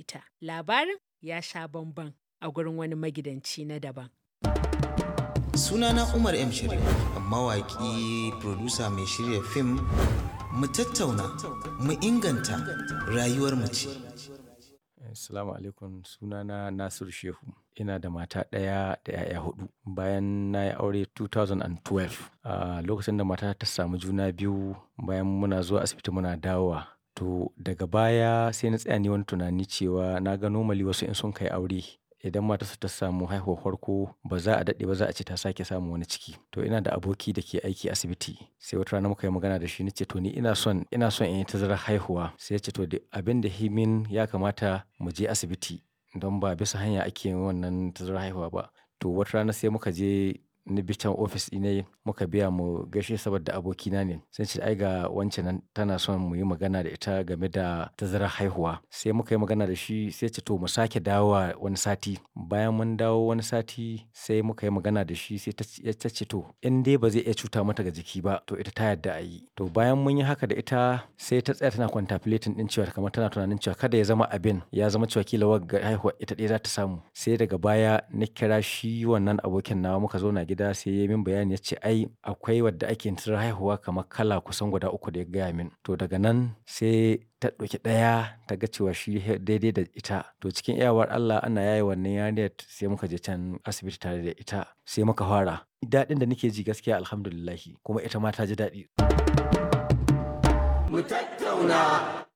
ita. Labarin ya sha bamban a gurin wani magidanci na daban. Sunana Umar M. Sharif, mawaƙi, producer mai shirya fim, mu tattauna, mu inganta rayuwar mace. Assalamu alaikum sunana Nasiru Shehu. Ina da mata ɗaya da 'ya'ya hudu. Bayan na yi aure 2012, a lokacin da mata ta samu juna biyu bayan muna zuwa asibiti muna dawowa. To daga baya sai na tsaya ni wani tunani cewa na ga normally wasu in sun kai aure idan matarsa ta samu haihuwar farko ba za a daɗe ba za a ce ta sake samun wani ciki. To ina da aboki da ke aiki asibiti sai wata rana muka yi magana da shi na ce to ni ina son, ina son in yi tazarar haihuwa. Sai ya ce to abin da ya min ya kamata mu je asibiti don ba bisa hanya ake yin wannan tazarar haihuwa ba. To wata rana sai muka je ni bi can ofis ɗinai muka biya mu gaishe saboda abokina ne. Sai ce ai ga wance nan tana son mu yi magana da ita game da tazarar haihuwa. Sai muka yi magana da shi sai ya ce to mu sake dawowa wani sati. Bayan mun dawo wani sati sai muka yi magana da shi sai ta ce to in dai ba zai iya cuta mata ga jiki ba to ita ta yarda a yi. To bayan mun yi haka da ita sai ta tsaya tana contemplating ɗin cewa kamar tana tunanin cewa kada ya zama abin ya zama cewa kila wagga haihuwa ita ɗaya za ta samu. Sai daga baya na kira shi wannan abokin nawa muka zauna gida sai ya yi min bayani ya ce ai akwai wadda ake tazarar haihuwa kamar kala kusan guda uku da ya gaya min. To daga nan sai ta ɗauki ɗaya ta ga cewa shi daidai da ita. To cikin iyawar Allah ana yaye wannan yarinyar sai muka je can asibiti tare da ita sai muka fara. Daɗin da nake ji gaskiya Alhamdulillah kuma ita ma ta ji daɗi. Mu tattauna.